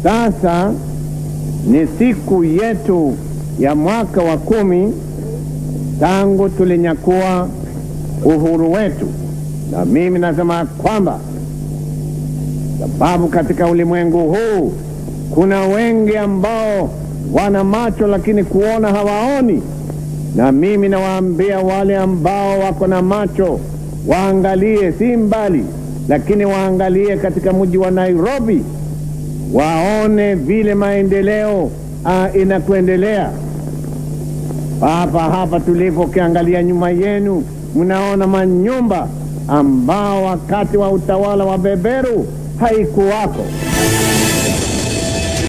Sasa ni siku yetu ya mwaka wa kumi tangu tulinyakua uhuru wetu, na mimi nasema kwamba sababu katika ulimwengu huu kuna wengi ambao wana macho lakini kuona hawaoni, na mimi nawaambia wale ambao wako na macho waangalie, si mbali, lakini waangalie katika mji wa Nairobi, waone vile maendeleo uh, inakuendelea hapa hapa tulipo. Ukiangalia nyuma yenu, mnaona manyumba ambao wakati wa utawala wa beberu haikuwako.